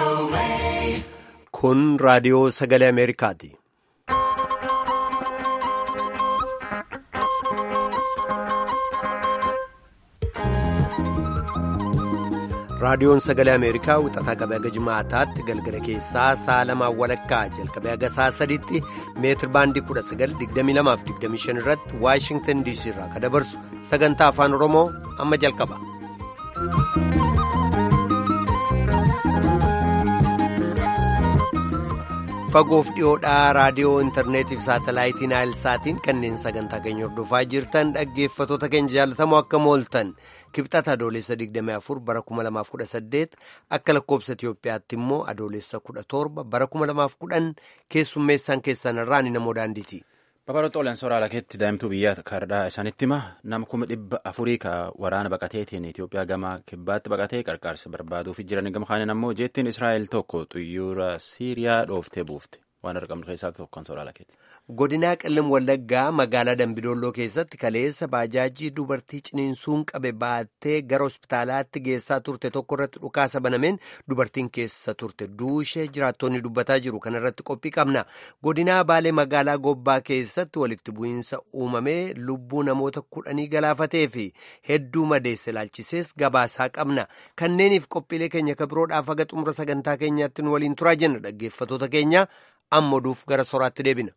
Kun raadiyoo sagalee Ameerikaati. Raadiyoon sagalee Ameerikaa wixataa qabee haga jimaataatti galgala keessaa sa'a lamaan walakkaa jalqabee haga sa'a sadiitti meetir baandii 1922-25 irratti Waashingtan DC irraa kan dabarsu sagantaa afaan Oromoo amma jalqaba. Fagoof dhiyoodhaa raadiyoo intarneetii fi saatalaayitii naayilsaatiin kanneen sagantaa keenya hordofaa jirtan dhaggeeffatoota keenya jaalatamoo akka mooltan kibxata adoolessa 24 bara 2018 akka lakkoobsa Itiyoophiyaatti immoo adoolessa 17 bara 2010 keessummeessaan keessan irraa ni namoo daandiiti. Babaroota Olaansoo Raalakeetti daa'imtuu biyya kaardhaa isaanitti hima nama kuma dhibba afurii ka waraana baqateetiin Itoophiyaa gama kibbaatti baqatee qarqaarsa barbaaduuf jiran gama kaaniin ammoo jeettiin Israa'el tokko xuyyoora Siiriyaa dhooftee buufte waan argamnu keessaa tokko kan Raalakeetti. Godinaa Qellem Wallaggaa magaalaa Dambidolloo keessatti kaleessa baajaajii dubartii ciniinsuun qabe baattee gara hospitaalaatti geessaa turte tokko irratti dhukaasa banameen dubartiin keessa turte duushee jiraattonni dubbataa jiru kana irratti qophii qabna. Godinaa Baalee magaalaa Gobbaa keessatti walitti bu'iinsa uumamee lubbuu namoota kudhanii galaafatee fi hedduu madeesse ilaalchisees gabaasaa qabna. Kanneeniif qophiilee keenya kan biroodhaaf haga xumura sagantaa keenyaatti nu waliin turaa jenna dhaggeeffatoota keenya amma oduuf gara soraatti deebina.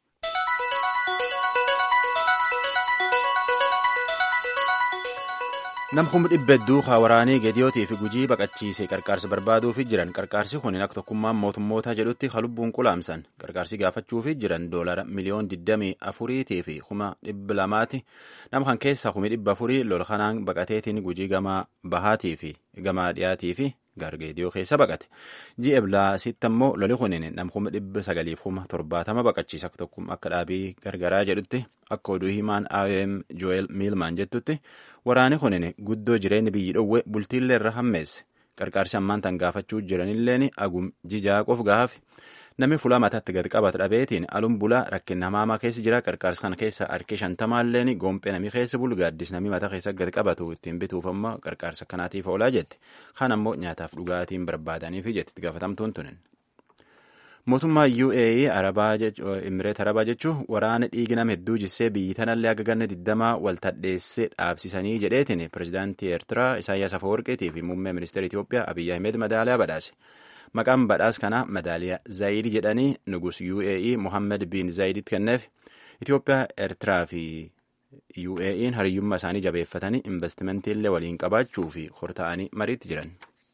Nam kuma dhibba hedduu waraanii geediyootii fi gujii baqachiise qarqaarsa barbaaduuf jiran qarqaarsi kun akka tokkummaan mootummoota jedhutti halubbuun qulaamsan qarqaarsi gaafachuuf jiran doolara miliyoon 24 fi kuma dhibba lamaati nama kan keessaa kumi dhibba afurii lola kanaan baqateetiin gujii gama bahaatii fi gama dhiyaatii fi gargeediyoo keessa baqate ji'a eblaasitti ammoo loli kunin nam kuma dhibba sagaliif kuma torbaatama baqachiisa akka tokkummaa akka dhaabii gargaraa jedhutti akka oduu himaan IOM Joel Miilmaan jettutti waraani kunin guddoo jireenya biyyi dhowwe bultiillee irra hammeesse qarqaarsi ammaan tan gaafachuu jiranilleen agum jijaa qof gaafe namni fulaa mataatti gad qabatu dhabeetiin alun bulaa rakkinna hamaamaa keessa jira qarqaarsa kana keessa harki shantamaalleen goompee namni keessa bulu gaaddis namni mataa keessa gad qabatu ittiin bituuf ammoo qarqaarsa kanaatiif oolaa jette kan ammoo nyaataaf dhugaatiin barbaadaniif jetti gaafatamtuun tunin. Mootummaa UAE Arabaa Imireet Arabaa jechuun waraana dhiigi nama hedduu jissee biyyi tanallee akka ganna digdamaa wal tadheessee dhaabsisanii jedheetiin pirezidaantii Eertiraa Isaayyaas Afawarqeetii fi muummee ministeera Itoophiyaa Abiyyi Ahmed madaaliyaa badhaase. Maqaan badhaas kanaa madaaliyaa Zaayid jedhanii nugus UAE Mohammed bin Zaayiditti kenneef Itoophiyaa Eertiraa fi UAE'n hariyyummaa isaanii jabeeffatanii investimentii waliin qabaachuu fi horta'anii mariitti jiran.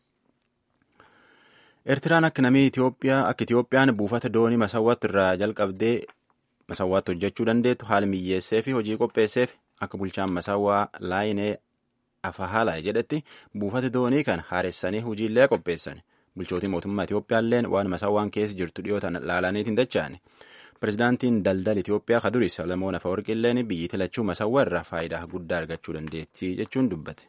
Eertiraan akka namni Itoophiyaa akka Itoophiyaan buufata doonii masawwaatti irraa jalqabdee masawwaatti hojjechuu dandeettu haala miyyeessee fi hojii qopheesseef akka bulchaan masawwaa laayinee afahaala jedhetti buufata doonii kan haaressanii hojiillee qopheessan. bulchootii mootummaa Itoophiyaalleen waan masawwaan keessa jirtu dhiyootan laalaniitiin dacha'ani. Pirezidaantiin daldala Itoophiyaa kaduris Salamoon Afawarqilleen biyyi tilachuu masawwaa irraa faayidaa guddaa argachuu dandeetti jechuun dubbate.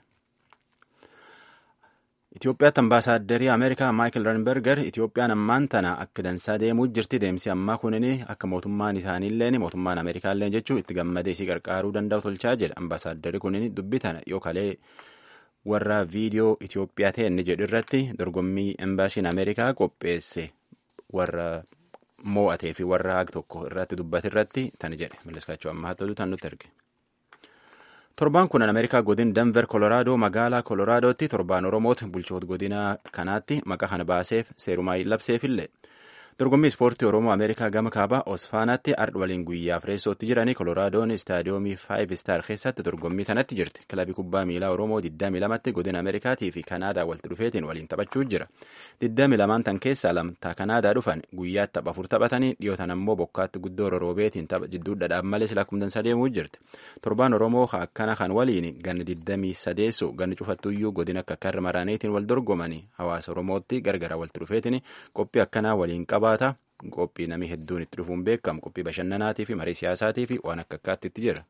Itoophiyaatti ambaasaaddari Ameerikaa Maayikil Ranberger Itoophiyaan ammaan tana akka dansaa deemuu jirti deemsi ammaa kunin akka mootummaan isaaniilleen mootummaan Ameerikaalleen jechuun itti gammadee isii qarqaaruu danda'u tolchaa jedha. Ambaasaaddari kunin dubbi tana yoo kalee warra viidiyoo Itoophiyaa ta'e inni jedhu irratti dorgommii embaasiin Ameerikaa qopheesse warra moo'atee fi warra haag tokko irratti dubbate irratti tan jedhe Malleskaachuu ammaa hattatu tan nutti erge. Torbaan kun Ameerikaa godin Denver Kolooraadoo magaalaa Kolooraadootti torbaan Oromooti bulchoota godina kanaatti maqaa kana baaseef seerumaa labseefillee. Dorgommii ispoortii Oromoo Ameerikaa gama kaabaa Osfaanaatti ardh waliin guyyaaf reessootti jiranii Koloraadoon istaadiyoomii 5 star keessatti dorgommii tanatti jirti. Kilabii kubbaa miilaa Oromoo 22tti godina Ameerikaatii fi Kanaadaa walitti dhufeetiin waliin taphachuu jira. 22 tan keessaa lamtaa Kanaadaa dhufan guyyaatti tapha afur taphatanii dhiyootan ammoo bokkaatti guddoo roroobeetiin tapha jidduu dhadhaab malee sila kumdansa deemuu jirti. Torbaan Oromoo akkana kan waliin ganna 23 ganni cufattuyyuu godina akka karra maraaneetiin wal dorgomanii hawaasa Oromootti gargara walitti dhufeetiin qophii akkanaa waliin qaba. qophii namni hedduun itti dhufuun beekamu qophii bashannanaatii fi marii siyaasaatii fi waan akka akkaatti itti jira.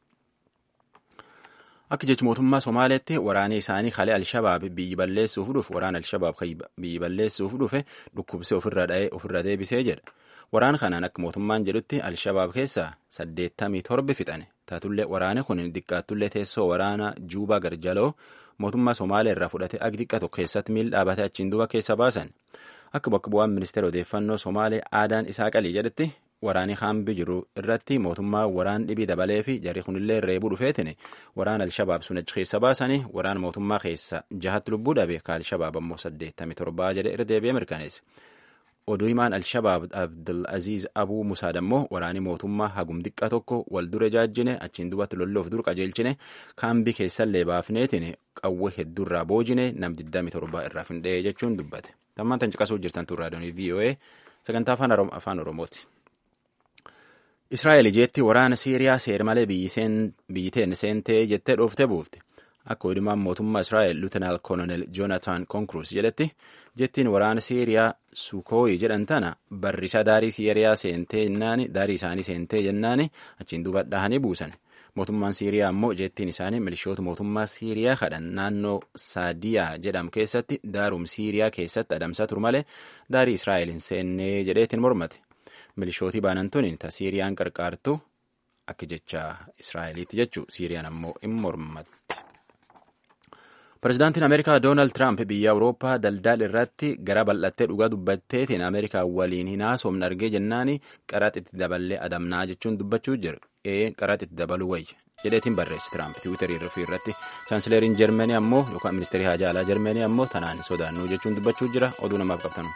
Akka jechi mootummaa Somaaleetti waraanni isaanii kalee Alshabaab biyyi balleessuuf dhufe waraana Alshabaab biyyi balleessuuf dhufe dhukkubsee ofirra dha'ee ofirra deebisee jedha. Waraan kanaan akka mootummaan jedhutti Alshabaab keessaa saddeettamii torbi fixane. Taatullee waraanni kun xiqqaattullee teessoo waraana Juubaa Garjaloo mootummaa Somaalee irraa fudhate ag xiqqaa tokko keessatti miil dhaabatee achiin duuba keessa baasan. akka bakka bu'aan ministeera odeeffannoo somaalee aadaan isaa qalii jedhetti waraanii haambii jiru irratti mootummaa waraan dhibii dabalee fi jarri kunillee reebuu dhufeetin waraan alshabaab sun achi keessa baasanii waraan mootummaa keessa jahatti lubbuu dhabe ka alshabaab ammoo saddeettamii torbaa jedhe irra deebi'ee mirkaneesse. oduu himaan alshabaab abdulaziz abuu musaad ammoo waraanii mootummaa hagum xiqqaa tokko wal dure jaajjine achiin dubatti lolloof dur qajeelchine kaambii keessallee baafneetiin qawwee hedduurraa boojine nam 27 irraa findhee jechuun dubbate tammaan tan caqasuu jirtan tun raadiyoonii voa sagantaa afaan oromooti. israa'el ijeetti waraana siiriyaa seer malee biyyiteen seentee jettee dhooftee buufte. akka odumaan mootummaa israa'el luutanaal koolonel joonataan konkruus jedhetti jettiin waraana siiriyaa sukooyi jedhan tana barrisa daarii siiriyaa seentee jennaani daarii isaanii seentee jennaani achiin duuba dhahanii buusan mootummaan siiriyaa ammoo jettiin isaanii milishoota mootummaa siiriyaa kadhan naannoo saadiyaa jedhamu keessatti daarum siiriyaa keessatti adamsaa turu malee daarii israa'el hin seennee jedheetiin mormate milishootii baanantuun ta siiriyaan qarqaartu akka jecha israa'eliitti jechuu siiriyaan ammoo hin mormatti. Pireezidaantiin Ameerikaa Doonaald Tiraamp biyya Awurooppaa daldala irratti gara bal'attee dhugaa dubbatteetiin Ameerikaa waliin hin haasofne argee jennaani qaraxitti daballee adamnaa jechuun dubbachuu jira. Ee qaraxitti dabaluu wayya jedheetiin barreessi Tiraamp tiwiitarii irratti chaansileeriin Jarmanii ammoo yookaan ministeerii haajaa alaa Jarmanii ammoo tanaan sodaannuu jechuun dubbachuu jira oduu namaaf qabtanu.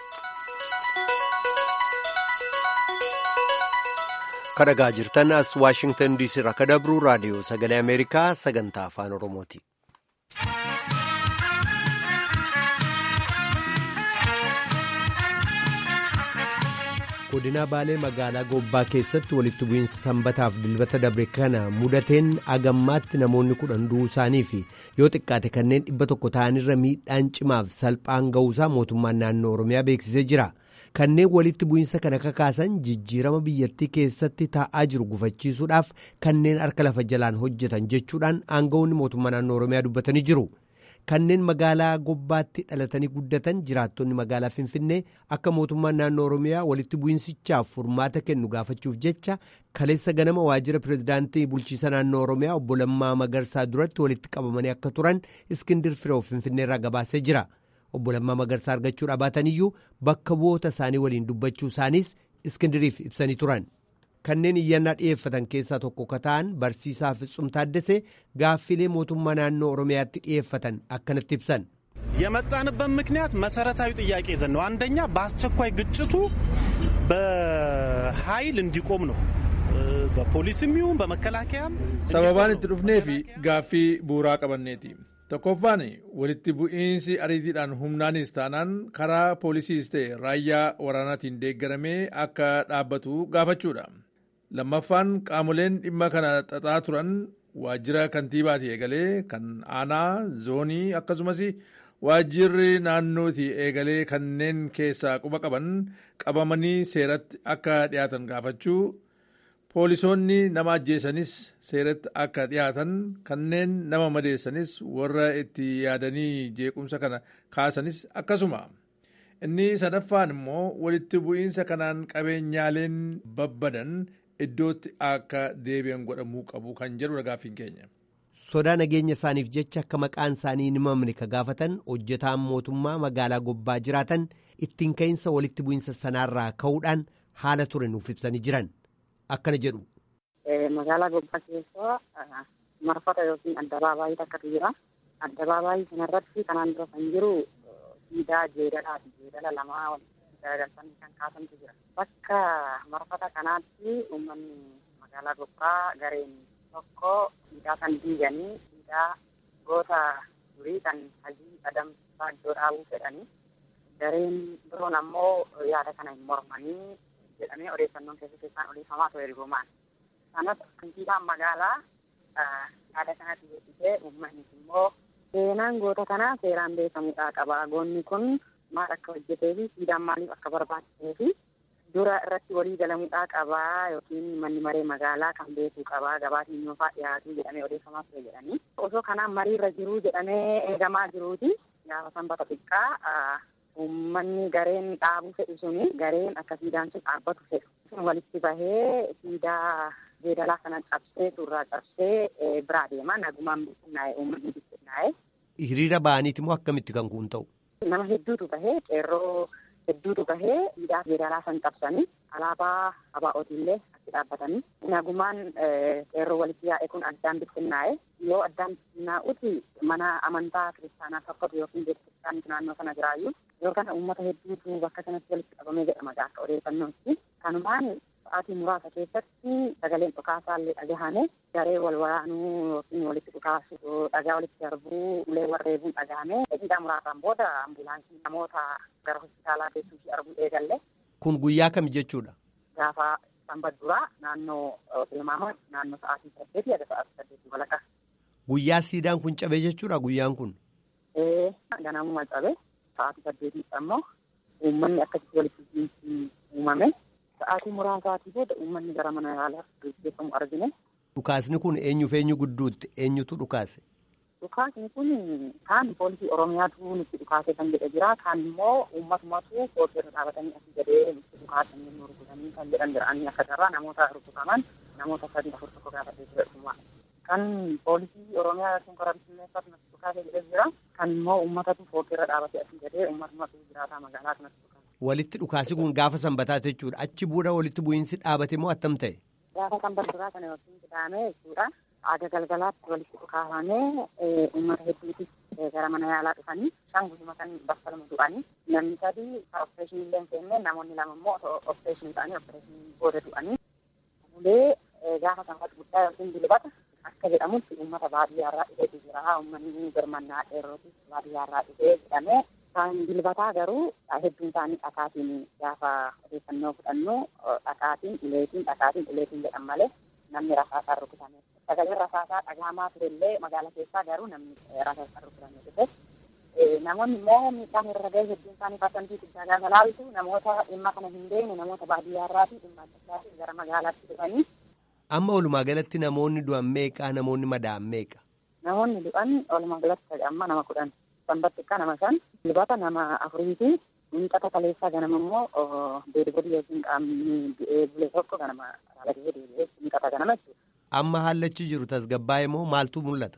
kadhagaa jirtan as waashingtan diisii irraa akka dabru raadiyoo sagalee ameerikaa sagantaa afaan oromooti. godina baalee magaalaa gobbaa keessatti walitti bu'iinsa sanbataaf dilbata dabre kana mudateen agammaatti namoonni kudhan du'uu isaanii fi yoo xiqqaate kanneen dhibba tokko ta'anirra miidhaan cimaaf salphaan ga'uusaa mootummaan naannoo oromiyaa beeksisee jira. kanneen walitti bu'iinsa kana kakaasan jijjiirama biyyattii keessatti taa'aa jiru gufachiisuudhaaf kanneen harka lafa jalaan hojjetan jechuudhaan aangawoonni mootummaa naannoo oromiyaa dubbatanii jiru. kanneen magaalaa gobbaatti dhalatanii guddatan jiraattonni magaalaa finfinnee akka mootummaan naannoo oromiyaa walitti bu'iinsichaaf furmaata kennu gaafachuuf jecha kaleessa ganama waajjira pirezidaantii bulchiisa naannoo oromiyaa obbo Lammaa Magarsaa duratti walitti qabamanii akka turan iskindir firoo finfinneerraa gabaasee jira. obbo Lammaa Magarsaa argachuu dhabaataniyyuu bakka bu'oota isaanii waliin dubbachuu isaaniis iskindiriif ibsanii turan. Kanneen iyyannaa dhiyeeffatan keessaa tokko ka ta'an barsiisaa Fitzum Taaddasee gaaffilee mootummaa naannoo Oromiyaatti dhiyeeffatan akkanatti ibsan. የመጣንበት ምክንያት መሰረታዊ ጥያቄ ይዘን ነው። አንደኛ በአስቸኳይ ግጭቱ በኃይል እንዲቆም ነው። በፖሊስም ይሁን በመከላከያም sababaan itti dhufnee fi gaaffii bu'uuraa qabanneeti. tokkoffaan walitti bu'iinsi ariitiidhaan humnaanis taanaan karaa poolisiis ta'e raayyaa waraanaatiin deeggaramee akka dhaabbatu gaafachuudha. lammaffaan qaamoleen dhimma kana xaxaa turan waajjira kantiibaati eegalee kan aanaa zoonii akkasumas waajjirri naannootii eegalee kanneen keessaa quba qaban qabamanii seeratti akka dhiyaatan gaafachuu poolisoonni nama ajjeesanis seeratti akka dhiyaatan kanneen nama madeessanis warra itti yaadanii jeequmsa kana kaasanis akkasuma inni sadaffaan immoo walitti bu'iinsa kanaan qabeenyaaleen babbadan iddootti akka deebi'an godhamuu qabu kan jedhudha gaaffiin keenya. sodaa nageenya isaaniif jecha akka maqaan isaanii hin himamne ka gaafatan hojjetaan mootummaa magaalaa gobbaa jiraatan ittiin ka'iinsa walitti bu'iinsa sanaarraa ka'uudhaan haala ture nuuf ibsanii jiran. akkana jedhu. Magaalaa Gobbaa keessa marfata yookiin addabaabaayii takkatu jira. Addabaabaayii kanarratti kanaan dura kan jiru siidaa jeedalaati. Jeedala lamaa walitti garagalfamanii kan kaasantu jira. Bakka marfata kanaatti uummanni magaalaa Gobbaa gareen tokko siidaa kan diiganii siidaa goota durii kan hajii adamsaa iddoo dhaabuu fedhanii gareen biroon ammoo yaada kana hin mormanii jedhamee odeeffannoon keessa keessaan odeeffamaa ture ergumaan. Kanas kantiibaan magaalaa yaada kanatti beeksisee uummannis immoo seenaan goota kanaa seeraan beekamuudhaa qaba. Goonni kun maal akka hojjetee fi siidaan maaliif akka barbaachisee fi dura irratti walii galamuudhaa qabaa yookiin manni maree magaalaa kan beekuu qabaa gabaatiin yoofaa dhiyaatu jedhamee odeeffamaa ture jedhanii. Osoo kanaan mariirra jiruu jedhamee eegamaa jiruuti gaafa sanbata xiqqaa uummanni gareen dhaabuu fedhu suni gareen akka siidaan sun dhaabbatu fedhu. Sun walitti bahee siidaa jeedalaa sana cabsee surraa cabsee biraa deema nagumaan bittinnaa'e uummanni bittinnaa'e. Hiriira ba'aniiti moo akkamitti kan kun ta'u? Nama hedduutu bahee qeerroo hedduutu gahee hidhaa federaalaa san cabsanii alaabaa ABO'tiillee achi dhaabbatanii nagumaan qeerroo walitti yaa'e kun addaan bittinnaa'e yoo addaan bittinnaa'uti mana amantaa kiristaanaa tokkotu yookiin beeksisaan naannoo sana jiraayyuu yoo kana uummata hedduutu bakka sanatti walitti qabamee jedhama akka odeeffannootti kanumaan sa'aatii muraasa keessatti sagaleen dhukaasaallee dhagahame garee wal waraanuu yookiin walitti dhukaasu dhagaa walitti darbuu ulee warreebuun dhagahame daqiiqaa muraasaan booda ambulaansii namoota gara hospitaalaa geessuufi arguu eegalle. Kun guyyaa kam jechuudha? Gaafa sanbat duraa naannoo tilmaama naannoo sa'aatii saddeetii aga sa'aatii saddeetii walakkaa. Guyyaa siidaan kun cabe jechuudha guyyaan kun? Ee ganamuma cabe sa'aatii saddeetiidha ammoo uummanni akkasitti walitti uumame. Sa'aatii muraasaatii booda uummanni gara mana yaalaa gaggeeffamu argine. Dhukaasni kun eenyuuf eenyu gidduutti eenyutu dhukaase? Dhukaasni kun kaan poolisii Oromiyaatu nutti dhukaase kan jedhe jira. Kaan immoo uummatumatu poolisii irra dhaabatanii asii gadee nutti dhukaasanii nu rukutanii kan jedhan jira. Ani akka carraa namoota rukutaman namoota sadii afur tokko gaafatee jira. Kan poolisii Oromiyaa yookiin karaa bisimilneeffatu nutti dhukaase jedhe jira. Kan immoo uummatatu poolisii irra dhaabatee asii gadee uummatumatu jiraataa magaalaa kanatti dhukaase. Walitti dhukaasi kun gaafa sanbataati jechuudha. Achi booda walitti bu'iinsi dhaabate moo attam ta'e? Gaafa sanbataa kana yookiin qidaamee jechuudha. Aadaa galgalaatti walitti dhukaafamee uummata hedduutis gara mana yaalaa dhufanii isaan guyyaa kan bakka lama du'anii namni sadii opereeshinii illee hin seenne namoonni lama immoo opereeshinii ta'anii opereeshinii booda du'anii. Ulee gaafa sanbata guddaa yookiin dilbata akka jedhamutti uummata baadiyyaarraa dhufeetu jira. Uummanni birmannaa dheerootis baadiyyaarraa dhufee jedhamee Kan dilbataa garuu hedduun isaanii dhakaatiin gaafa odeeffannoo fudhannu dhakaatiin uleetiin dhakaatiin uleetiin jedhan malee namni rasaasaa rukutame. Sagaleen rasaasaa dhagahamaa turellee magaalaa keessaa garuu namni rasaasaa rukutame dhufe. Namoonni immoo miidhaan irra gahe hedduun isaanii parsantii guddaa gaafa laaltu namoota dhimma kana hin beekne namoota baadiyyaarraa fi dhimma adda addaatiin gara magaalaatti dhufanii. Amma walumaa galatti namoonni du'an meeqa namoonni madaa'an meeqa? Namoonni du'an walumaa galatti amma nama kudhan. sanbattikka nama shan dilbata nama afurii fi miixata kaleessaa ganama immoo deebi'ee yookiin qaamni du'ee bule tokko ganama raalatee deebi'ee miixata ganama jechuudha. Amma haalachi jiru tasgabbaa'ee moo maaltu mul'ata?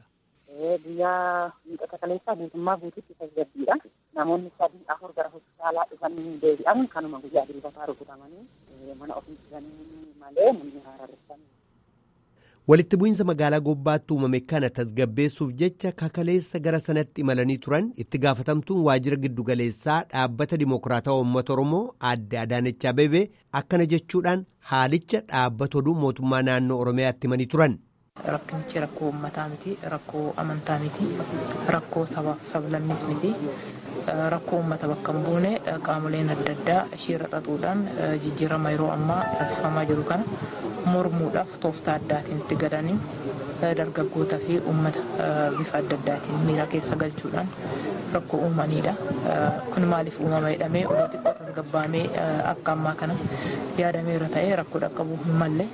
Guyyaa miixata kaleessaa guutummaa guutuutti tasgabbiidha. Namoonni sadii afur gara hospitaalaa dhufanii deebi'an kanuma guyyaa dilbataa rukutamanii mana ofii jiranii malee namni haararreessanii. Walitti bu'iinsa magaalaa gobbaatti uumame kana tasgabbeessuuf jecha kakaleessa gara sanatti imalanii turan itti gaafatamtuun waajjira giddugaleessaa dhaabbata dimokiraatawaa uummata Oromoo adde Adaanech Abeebee akkana jechuudhaan haalicha dhaabbata oduu mootummaa naannoo Oromiyaatti himanii turan. Rakkinichi rakkoo uummataa miti, rakkoo amantaa miti, rakkoo sabaaf sablammis miti. Rakkoo uummata bakka hin buune qaamoleen adda addaa isheerra xaxuudhaan jijjiirama yeroo ammaa taasifamaa jiru kana mormuudhaaf tooftaa addaatiin itti gadanii dargaggootaa fi uummata bifa adda addaatiin miira keessa galchuudhaan rakkoo uumanidha. Kun maaliif uumama jedhamee oduu xiqqoo tasgabbaamee akka ammaa kana yaadameera ta'ee rakkoo dhaqqabuu hin malle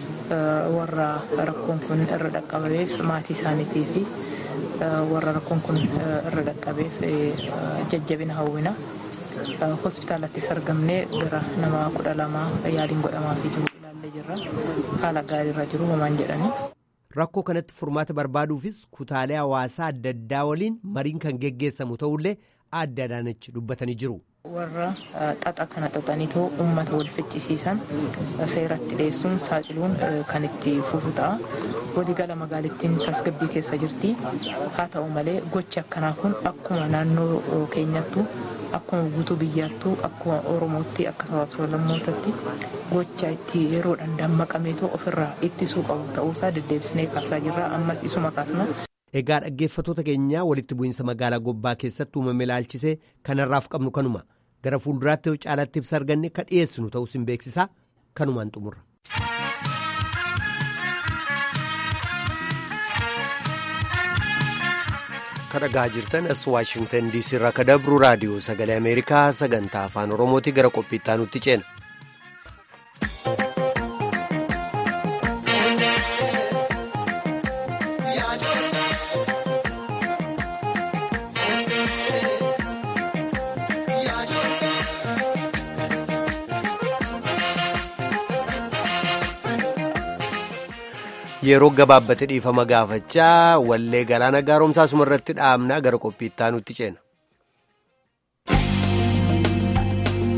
warra rakkoon kun irra dhaqqabameef maatii isaaniitii fi warra rakkoon kun irra dhaqqabeef jajjabina hawwina. Hospitaalattis argamnee gara nama kudha lamaa yaaliin godhamaafii jiru ilaallee jirra. Haala gaariirra jiru homaan jedhanii. Rakkoo kanatti furmaata barbaaduufis kutaalee hawaasaa adda addaa waliin mariin kan geggeessamu ta'ullee adda Adaanech dubbatanii jiru. Warra xaxa kana xaxaniitoo uummata wal ficcisiisan seeratti dhiyeessuun saaxiluun kan itti fufu ta'a. Waliigala magaalittiin tasgabbii keessa jirti. Haa ta'u malee gochi akkanaa kun akkuma naannoo keenyattu akkuma guutuu biyyaattuu akkuma oromootti akka sabaaf sablammootatti gocha itti yeroodhaan dammaqameetoo ofirraa ittisuu qabu ta'uusaa deddeebisnee kaasaa jirra ammas isuma kaasna. Egaa dhaggeeffattoota keenyaa walitti bu'iinsa magaalaa gobbaa keessatti uumame ilaalchisee kanarraaf qabnu kanuma gara fuulduraatti yoo caalatti ibsa arganne ka dhiyeessinu ta'us hin beeksisaa kanumaan xumurra. kadhagaa jirtan as waashingtan diisii irraa ka dabru raadiyoo sagalee ameerikaa sagantaa afaan oromooti gara qophiittaa nutti ceena. yeroo gabaabbate dhiifama gaafachaa wallee galaana gaaromsaa suma irratti dhaabnaa gara qophiittaa nutti ceena.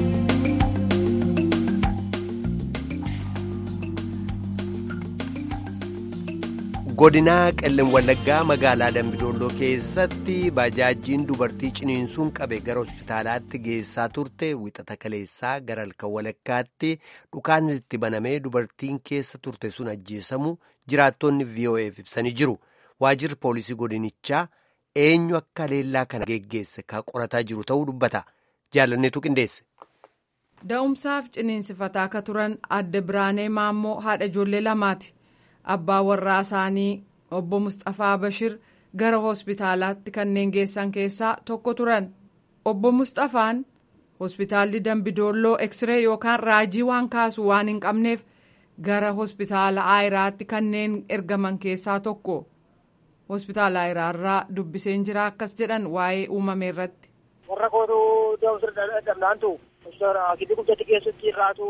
godinaa qellem wallaggaa magaalaa dambidolloo keessatti baajaajiin dubartii ciniinsuun qabe gara hospitaalaatti geessaa turte wixata kaleessaa gara halkan walakkaatti dhukaan itti banamee dubartiin keessa turte sun ajjeesamu jiraattonni vo'eef ibsanii jiru waajirri poolisii godinichaa eenyu akka leellaa kana geggeesse ka qorataa jiru ta'uu dubbata jaalanneetu qindeesse. da'umsaaf ciniinsifataa akka turan adde biraanee maammoo haadha ijoollee lamaati. abbaa warraa isaanii obbo Mustafaa Bashir gara hospitaalaatti kanneen geessan keessaa tokko turan obbo Mustafaan hospitaalli Dambidoolloo Eksiree yookaan raajii waan kaasu waan hin qabneef gara hospitaala Aayiraatti kanneen ergaman keessaa tokko hospitaala Aayiraarraa dubbiseen jira akkas jedhan waa'ee uumame irratti. warra kootu da'umsa dhabnaantu akibii guddatti keessatti irraatu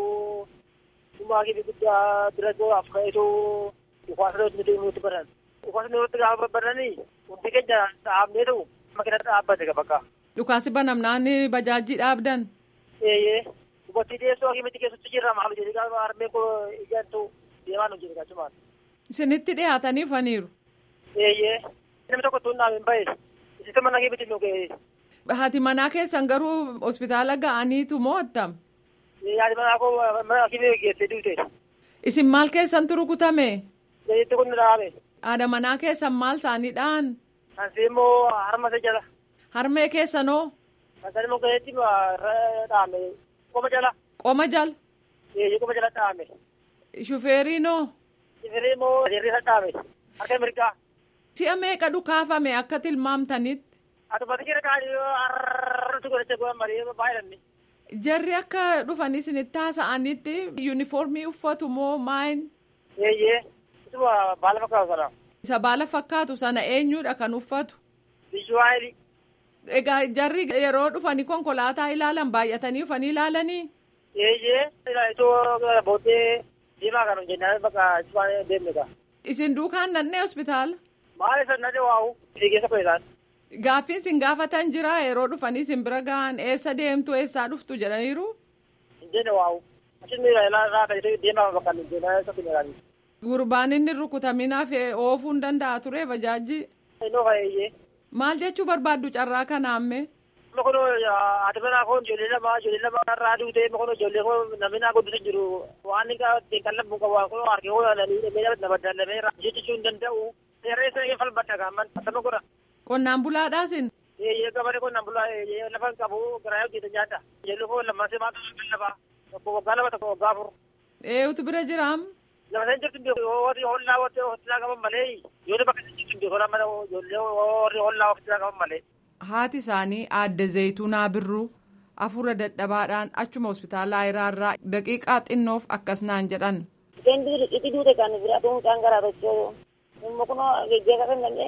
dhuma akibii guddaa bira afreetu dhukaasa nuti nuti baran dhukaasa nuti gaafa baranii hundi keenya dhaabneetu makina dhaabbate bakka. Dhukaasi banamnaan bajaajii dhaabdan. Eeyyee dubartii dhiyeessoo akimitti keessatti jirra maal jedhi gaafa harmee koo ijaantu deemaa nu jedhe gachumaan. Isinitti dhiyaatanii faniiru. Eeyyee namni tokko tuun dhaabeen bahe isitti mana akimitti nu ga'e. Haati manaa keessan garuu hospitaala ga'aniitu moo attam? Haati manaa koo mana akimii geessee duute. Isin maal keessantu rukutame? Zayitti kun dhaame. Haadha manaa keessan maal isaanii dhaan? Ansi immoo harma isa jala. Harmee keessanoo? Ansan immoo gaheetti dhaame. Qoma jala. Qoma jala? Eeyyee qoma jala dhaame. Shufeeriinoo? Shufeerii immoo jeerri isa dhaame. Harka mirgaa. Si'a meeqa dhukaafame akka tilmaamtanitti? Atummati jira kaanii har'atu godhacha goon marii baay'inanni. Jarri akka dhufan isinitti haasa'anitti yuunifoormii uffatu moo maayin? Eeyyee. Isuma baala fakkaatu sana. Isa baala fakkaatu sana eenyudha kan uffatu? Biyyu Egaa jarri yeroo dhufanii konkolaataa ilaalan baay'atanii dhufanii ilaalanii? Eeyyee. Itoo booddee diimaa kan hojjennaan bakka isuma deemne gaa. Isin duukaan nannee hospitaala? Maal isa nannee waa'u? Fiigeessa koyisaan. Gaaffiin isin gaafatan jira yeroo dhufanii isin bira gahan eessa deemtu eessaa dhuftu jedhaniiru? Hin jenne waa'u. Asin ilaalaa kan deemaa bakka hin jennaan isa kunyaranii. Gurbaan inni rukutaminaaf oofuu hin danda'a ture bajaajii. Innoo fayyee. Maal jechuu barbaaddu carraa kanaamme? Amma kun haati manaa kun ijoollee lama ijoollee lama irraa duutee amma kun ijoollee kun namni naa guddisu jiru waan inni ittiin qallabu qabu waan kun harkee kun nama dallamee jechuu hin danda'u. Seerree isa falmadha gaamman akkama godha. Qonnaan bulaadhaasin? Eeyyee gabalee qonnaan bulaa lafa hin qabu garaa hojjeta nyaata. Ijoollee kun lammansee maata lallabaa. Tokko waggaa lama tokko waggaa afur. Eeyutu bira jiraam? Lafa sana jirtu warri hollaa warri hollaa qaban malee ijoollee bakka jirtu beekola mana ijoollee warri hollaa hollaa qaban malee. Haati isaanii aadde Zayituunaa Birruu afura dadhabaadhaan achuma hospitaala Ayiraarraa daqiiqaa xinnoof akkas naan jedhan. Isheen itti duute kan bira tuun kan garaa tochoo immoo kun geggeessa kan danda'e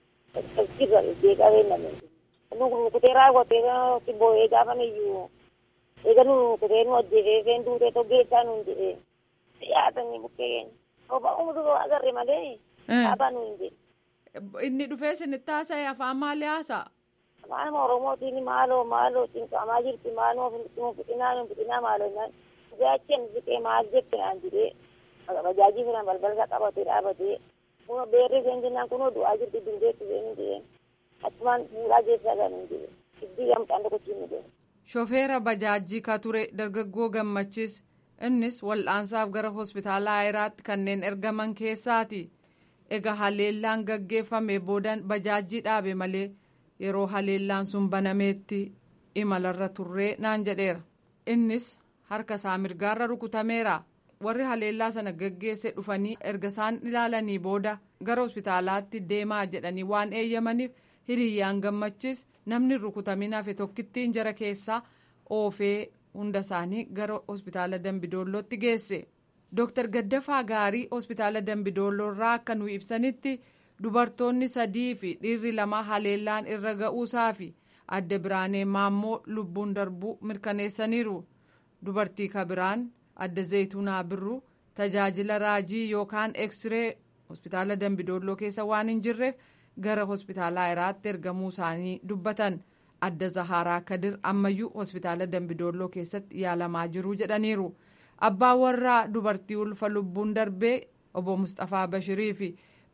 sirra geggeessaa kan danda'e. Nu kutee raawwatee si boo'ee gaafa iyyuu eega nu kutee nu hojjetee isheen duutee toggeessaa nuun jedhee yaatanii bukkee keenya. Obbo Umutu agarre malee dhaabaa nuun jedhe. Inni dhufee isinitti haasa'e afaan maalii haasa'a? Afaan Oromootiin maaloo maaloo cinqamaa jirti maaloo fixinaa nu fixinaa maaloo naan jaachen fixee maal jette naan jedhee bajaajii filan balbala qabatee dhaabatee kun beerri isheen jennaan kun du'aa jirti dindeetti isheen jedheen achumaan fuudhaa geessaa kan hin jedhe iddii gamtaan tokkochiin nu deema. Shofeera bajaajii ka ture dargaggoo gammachis innis wal'aansaaf gara hospitaala Ayiraatti kanneen ergaman keessaati. Egaa haleellaan gaggeeffame boodan bajaajii dhaabe malee yeroo haleellaan sun banameetti imalarra turree naan jedheera. Innis harka isaa mirgaarra rukutameera. Warri haleellaa sana gaggeesse dhufanii erga isaan ilaalanii booda gara hospitaalaatti deemaa jedhanii waan eeyyamaniif hiriyyaan gammachis namni rukutamin hafe tokkittiin jara keessaa oofee hunda isaanii gara hospitaala Dambidoollootti geesse. Dooktar Gaddafaa Gaarii hospitaala Dambidoolloorraa akka nu ibsanitti dubartoonni sadii fi dhiirri lama haleellaan irra ga'uusaa fi adda biraanee maammoo lubbuun darbuu mirkaneessaniiru. Dubartii kabiraan adda zayituunaa birruu tajaajila raajii yookaan eksiree hospitaala Dambidoolloo keessa waan hin jirreef gara hospitaala Ayiraatti ergamuu isaanii dubbatan. Adda Zaharaa Kadir ammayyuu hospitaala Dambidoolloo keessatti yaalamaa jiru jedhaniiru. abbaa warraa dubartii ulfa lubbuun darbee obbo Mustafaa Bashirii fi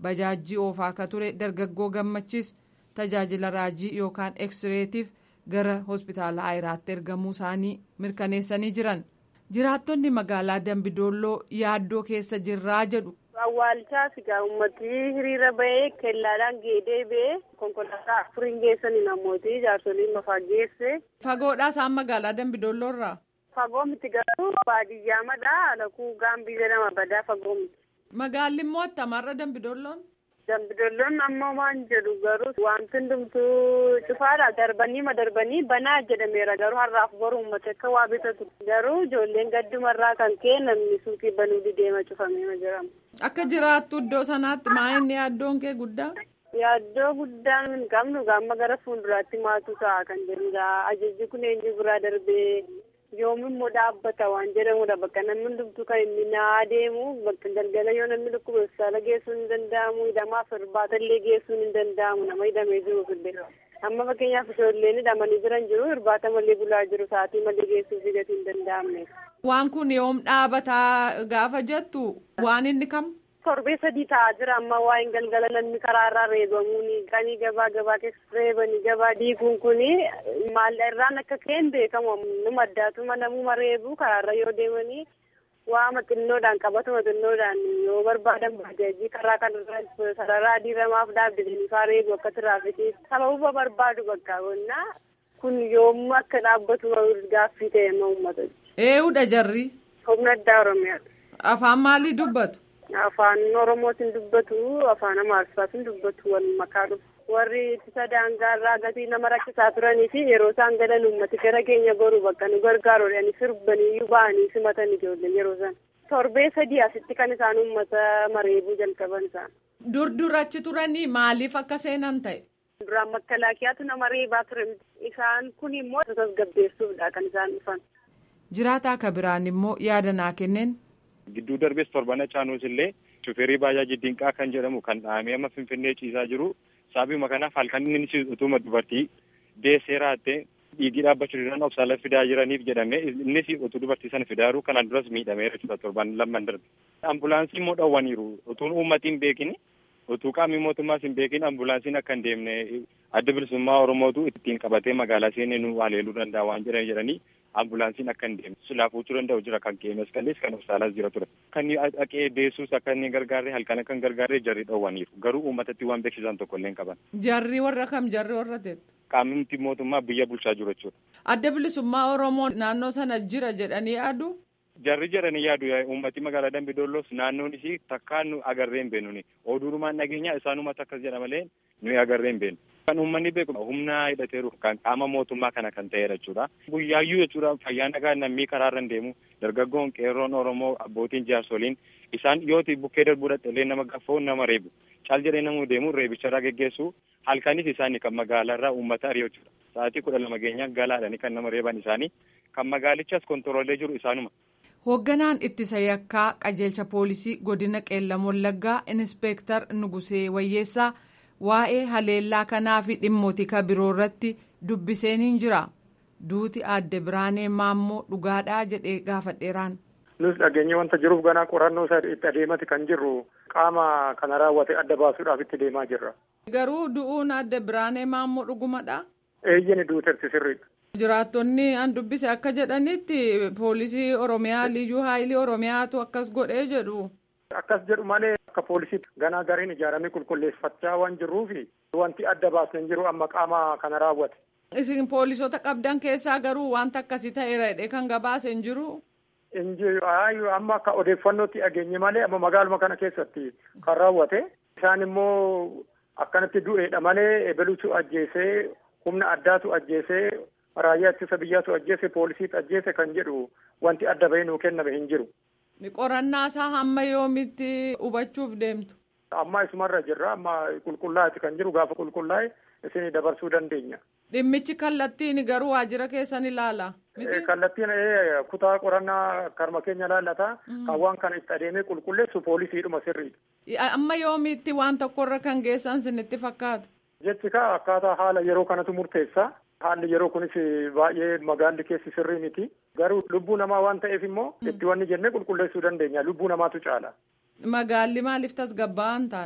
bajaajii oofaa akka ture dargaggoo gammachis tajaajila raajii yookaan eksreetiif gara hospitaala ayiraatti ergamuu isaanii mirkaneessanii jiran jiraattonni magaalaa dambidolloo yaaddoo keessa jirraa jedhu. awwaalchaas egaa uummatni hiriira bahee kellaadhaan geedee bahee konkolaataa afuriin geessanii namooti jaarsoliin mafaa geesse. fagoodhaa isaan magaalaa dambidolloorraa. fagoo miti garuu baadiyyaa madhaa lakuu gaambii jedhama badaa fagoo miti. magaalli immoo attamarra dambidolloon. dambidolloon ammoo waan jedhu garuu wanti hundumtuu cufaadha darbanii ma darbanii banaa jedhameera garuu har'aaf boru uummata akka waa bitatu garuu ijoolleen gaddumarraa kan ka'e namni suuqii banuu dideema cufamee jedhama. akka jiraattu iddoo sanaatti maa inni yaaddoon kee guddaa. yaaddoo guddaan hin qabnu gaamma gara fuulduraatti maatu ta'a kan jedhudha ajajji kun eenyu biraa darbee yoomimmoo dhaabbata waan jedhamudha bakka namni hundumtuu kan inni naa deemu bakka galgala yoo namni dhukkube hospitaala geessuun hin danda'amu hidhamaaf irbaata geessuun hin danda'amu nama hidhamee jiru illee amma fakkeenyaaf ijoolleen hidhamanii jiran jiru irbaata malee bulaa jiru sa'aatii malee geessuuf gatii hin danda'amne. waan kun yoom dhaabataa gaafa jettu waan inni kam. torbee sadii ta'aa jira amma waa'een galgala namni karaarraa reebamuuni qanii gabaa gabaa keessa reebanii gabaa diiguun kuni maalla irraan akka ka'een beekamu numa addaatuma namuma reebu karaarra yoo deemanii waama xinnoodhaan qabatuma xinnoodhaan yoo barbaadan bajaajii karaa kanarra sararaa diiramaaf dhaabbatanii faa reebu akka tiraafikii sababuma barbaadu bakka qonnaa kun yoomuu akka dhaabbatu gaaffii ta'e ma uummata. Eeyyuudha jarri. Humna addaa Oromiyaadha. Afaan maalii dubbatu? afaan oromootiin dubbatu afaan amaarsaatiin dubbatu wal makaa dhufu warri ittisa daangaarraa gatii nama rakkisaa turanii fi yeroo isaan galan uummati gara keenya goru bakka nu gargaaruudhaan sirbanii ba'anii simatan ijoolleen yeroo isaan torbee sadii asitti kan isaan uummata mareebuu jalqaban isaan. dur dur achi turanii maaliif akka seenan ta'e. duraan makalaakiyaatu nama reebaa ture isaan kun immoo tasgabbeessuufdha kan isaan dhufan. jiraataa akka biraan immoo yaada naa kenneen. gidduu darbees torbana caanuus illee shufeerii baajaaji dinqaa kan jedhamu kan dhahamee amma finfinnee ciisaa jiru sababuma kanaaf halkan inni utuma dubartii deessee raattee dhiigii dhaabbachuu danda'an obsaala fidaa jiraniif jedhame innis utuu dubartii sana fidaaru kanaan duras miidhameera jechuudha torban lamman darbe. ambulaansii immoo dhowwaniiru utuun uummatiin beekini utuu qaamni mootummaas hin beekin ambulaansiin akka hin deemne adda bilisummaa oromootu ittiin qabatee magaalaa seenee nu haleeluu danda'a waan jedhan jedhanii ambulaansiin akka hin deemne silaa fuuchuu danda'u jira kan qeemes qallees kan obsaalaas jira ture kan dhaqee deessuus akka inni gargaarre halkan akka hin gargaarre jarri dhowwaniiru garuu uummatatti waan beeksisan tokko illee hin qaban. Jarri warra kam jarri warra teettu. Qaamni mootummaa biyya bulchaa jiru jechuudha. Adda bilisummaa Oromoo naannoo sana jira jedhanii yaadu. Jarri jedhanii yaadu uummati magaalaa Dambidoolloos naannoon isii takkaan nu agarree hin beeknu oduurumaan nageenya isaanumatti akkas jedha malee nuyi agarree hin beeknu. Kan uummanni beeku humna hidhateeru kan qaama mootummaa kana kan ta'edha jechuudha. Guyyaayyuu jechuudha fayyaa nagaa namni karaarra hin deemu dargaggoon qeerroon Oromoo abbootiin jaarsoliin isaan yooti bukkee darbuu dhaqxelee nama gaffoo nama reebu caal jedhee namuu deemu reebicharraa geggeessu halkanis isaanii kan magaalaarraa uummata ari'u jechuudha. Sa'aatii kudha lama geenyaa galaadhani kan nama reeban isaanii kan magaalichas kontoroolee jiru isaanuma. Hoogganaan ittisa yakkaa qajeelcha poolisii godina qeellam wallaggaa inspeektar Nugusee Wayyeessaa waa'ee haleellaa kanaa fi dhimmoota biroo irratti dubbiseeniin jira. Duuti aadde Biraanee Maammoo dhugaadhaa jedhee gaafadheeraan. Nus dhageenye wanta jiruuf ganaa qorannoo isaa itti adeemati kan jirru qaama kana raawwate adda baasuudhaaf itti deemaa jirra. Garuu du'uun aadde Biraanee Maammoo dhugumadha. Eeyyani duuterti sirriidha. Jiraattonni an dubbise akka jedhanitti poolisii Oromiyaa liyyuu haayilii Oromiyaatu akkas godhee jedhu. Akkas jedhu malee akka poolisiitti ganaa gareen ijaaramee qulqulleeffachaa waan jirruufi wanti adda baasne hin jiru amma qaama kana raawwate. Isin poolisota qabdan keessaa garuu wanta akkasii ta'eera jedhee kan gabaase hin jiru. Hin jiru amma akka odeeffannootti dhageenye malee amma magaaluma kana keessatti kan raawwate isaan immoo akkanatti du'eedha malee ebeluutu ajjeesee humna addaatu ajjeesee raayyaa ittisa biyyaatu ajjeese poolisiitu ajjeese kan jedhu wanti adda bahee nuu kenname hin jiru. Qorannaa isaa hamma yoomitti hubachuuf deemtu. Amma isumarra jirra amma qulqullaa'eeti kan jiru gaafa qulqullaa'e isin dabarsuu dandeenya. Dhimmichi kallattiin garuu waajjira keessan ilaala. Kallattiin kutaa qorannaa karma keenya laallata. Kan waan kana itti adeemee qulqulleessu poolisiidhuma sirriidha. Amma yoomitti waan tokkorra kan geessan sinitti fakkaata. Jechi kaa akkaataa haala yeroo kanatu murteessa. Haalli yeroo kunis baay'ee magaalli keessi sirrii miti. Garuu lubbuu namaa waan ta'eef immoo itti wanni jennee qulqulleessuu dandeenya. Lubbuu namaatu caala. Magaalli maaliif tasgabbaa'aa hin taane?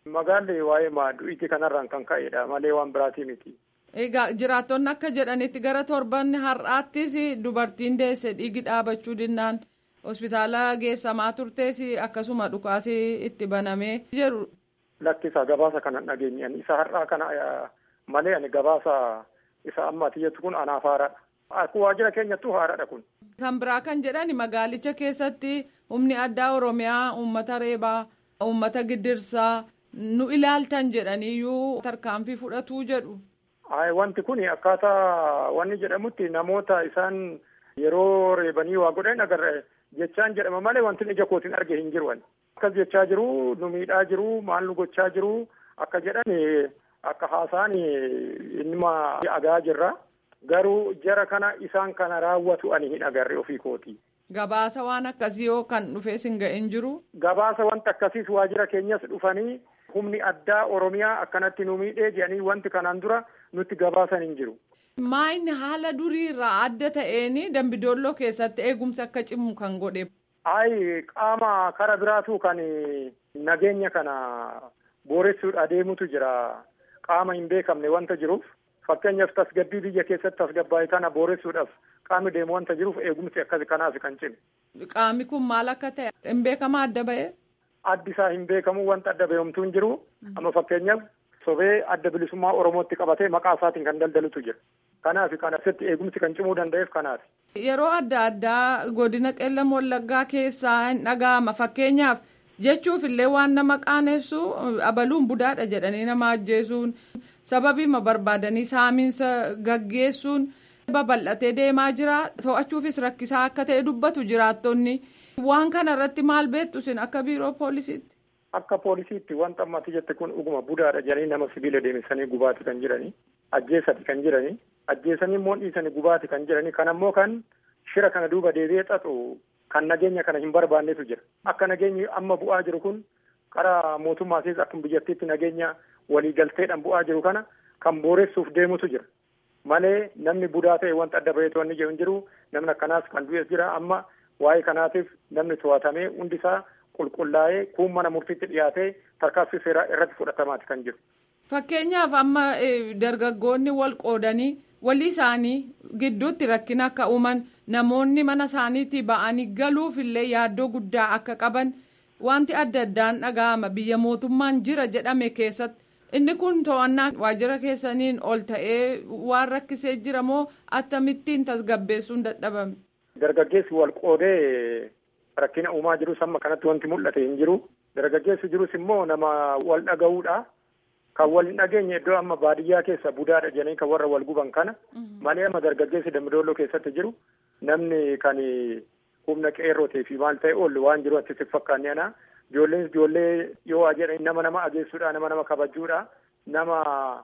Magaalli waa'ee maadu'iitii kanarraan kan ka'edha malee waan biraatii miti. Egaa jiraattonni akka jedhanitti gara torbanni har'aattis dubartiin deesse dhiigi dhaabachuu dinnaan hospitaala geessamaa turtees akkasuma dhukaasii itti banamee jedhu. Lakkisa gabaasa kana dhageenyaan isa har'aa kana malee ani gabaasa isa amma atiyyatu kun anaaf haaradha. Akka waajjira keenyattuu haaradha kun. Kan biraa kan jedhan magaalicha keessatti humni addaa Oromiyaa uummata reebaa uummata giddirsaa nu ilaaltan jedhaniyyuu tarkaanfii fudhatuu jedhu. Ay wanti kun akkaataa wanni jedhamutti namoota isaan yeroo reebanii waa godhan agarra jechaan jedhama malee wanti ija kootiin arge hin jiru. Akkas jechaa jiru nu miidhaa jiru maal nu gochaa jiru akka jedhan akka haasaan innuma agaa jirra. Garuu jara kana isaan kana raawwatu ani hin agarre ofii kooti. Gabaasa waan akkasii yoo kan dhufee sin ga'een jiru. Gabaasa wanta akkasiis waajjira keenyas dhufanii humni addaa Oromiyaa akkanatti nu miidhee jedhanii wanti kanaan dura nutti gabaasan hin jiru. Maayini haala duriirraa adda ta'een dambidolloo keessatti eegumsa akka cimu kan godhe. Ayi qaama kara biraatu kan nageenya kana booressuudha adeemutu jira. Qaama hin beekamne wanta jiruuf fakkeenyaaf tasgabbii biyya keessatti tasgabbaa'e kana booressuudhaaf qaamni deemu wanta jiruuf eegumsi akkasi kanaaf kan cime. Qaamni kun maal akka ta'e hin beekama adda ba'e? Addi isaa hin beekamu wanta adda ba'eemtuu hin jiru. Amma fakkeenyaaf sobee adda bilisummaa Oromootti qabatee maqaa isaatiin kan daldalutu jira. Kanaaf kan asitti eegumsi kan cimuu danda'eef kanaaf. Yeroo adda addaa godina qeellam wallaggaa keessaa hin dhaga'ama fakkeenyaaf jechuuf illee waan nama qaanessu abaluun budaadha jedhanii nama ajjeesuun sababiima barbaadanii saamiinsa gaggeessuun babal'atee deemaa jira to'achuufis rakkisaa akka ta'e dubbatu jiraattonni waan kana irratti maal beektu isin akka biiroo poolisiitti. Akka poolisiitti wanta ammatti jette kun dhuguma budaadha jedhanii nama sibiila deemsanii gubaati kan jiranii ajjeesati kan jiranii ajjeesanii immoo dhiisanii gubaati kan jiranii kan ammoo kan shira kana duuba deebi'ee xaxu kan nageenya kana hin barbaannetu jira akka nageenyi amma bu'aa jiru kun karaa mootummaatis akkuma biyyattiitti nageenya waliigalteedhaan bu'aa jiru kana kan booressuuf deemutu jira malee namni budaa ta'e wanta adda baheetu wanni jiru hin jiru namni akkanaas kan du'es jira amma waa'ee kanaatiif namni to'atamee hundisaa qulqullaa'ee kuun mana murtiitti dhiyaatee tarkaanfii seeraa irratti fudhatamaati kan jiru. Fakkeenyaaf amma dargaggoonni wal qoodanii walii isaanii gidduutti rakkina akka uuman namoonni mana isaaniitii ba'anii galuuf illee yaaddoo guddaa akka qaban wanti adda addaan dhaga'ama biyya mootummaan jira jedhame keessatti inni kun to'annaa waajjira keessaniin ol ta'ee waan rakkisee jira moo akkamittiin tasgabbeessuun dadhabame. Dargaggeessi wal qoodee rakkina uumaa jirus amma kanatti wanti mul'ate hin jiru. Dargaggeessi jirus immoo nama wal dhaga'uudha. Kan wal hin dhageenye iddoo amma baadiyyaa keessa budaadha jedhanii kan warra wal guban kana. Malee amma dargaggeessi dambidooloo keessatti jiru namni kan humna qeerrotee fi maal ta'e oolu waan jiru achitti fakkaanne ana. Ijoolleen ijoollee yoo jedhanii nama nama ageessuudha nama nama kabajuudha nama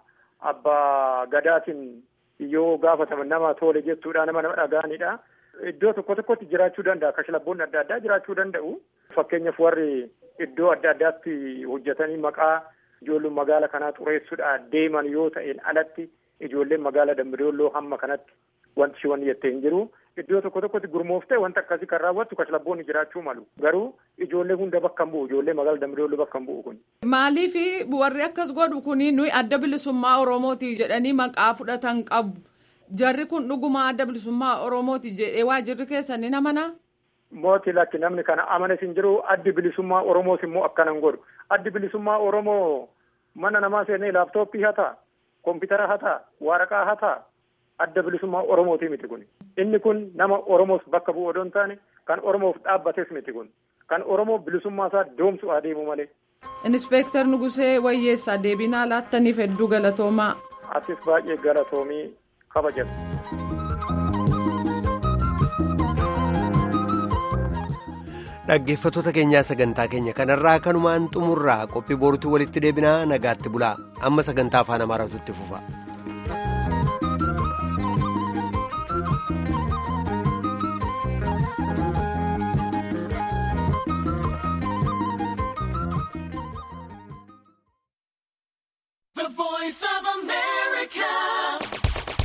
abbaa gadaatiin yoo gaafataman nama tole jettuudha nama nama dhaga'anidha. Iddoo tokko tokkotti jiraachuu danda'a kashlabboonni adda addaa jiraachuu danda'u. Fakkeenyaaf warri iddoo adda addaatti hojjetanii maqaa ijoolleen magaala kanaa xureessuudha deeman yoo ta'een alatti ijoolleen magaala dambidooloo hamma kanatti wanti shiwan jettee hin jiru. Iddoo tokko tokkotti gurmooftee wanta akkasii kan raawwattu kashlabboonni jiraachuu malu. Garuu ijoollee hunda bakka hin bu'u ijoollee magaala dambidooloo bakka hin bu'u kun. Maaliif warri akkas godhu kuni nuyi adda bilisummaa Oromooti jedhanii maqaa fudhatan qabu. Jarri kun dhuguma adda bilisummaa Oromooti jedhee waajjirri keessan ni amanaa? Mooti lakki namni kana amanes hin jiru addi bilisummaa Oromoos immoo akkana hin godhu. Addi bilisummaa Oromoo mana namaa seenee laaptooppii hataa, kompiitara hataa, waraqaa hataa adda bilisummaa Oromooti miti kun. Inni kun nama Oromoos bakka bu'u odoo hin taane kan Oromoof dhaabbates miti kun. Kan Oromoo bilisummaa isaa doomsu adeemu malee. Inspeektar Nugusee Wayyeessaa deebinaa laattaniif hedduu galatoomaa. Atis baay'ee galatoomii kabajatu. dhaggeeffattoota keenyaa sagantaa keenya kanarraa kanumaan xumurraa qophii boruutti walitti deebinaa nagaatti bulaa amma sagantaa afaan amaaraatu itti fufa.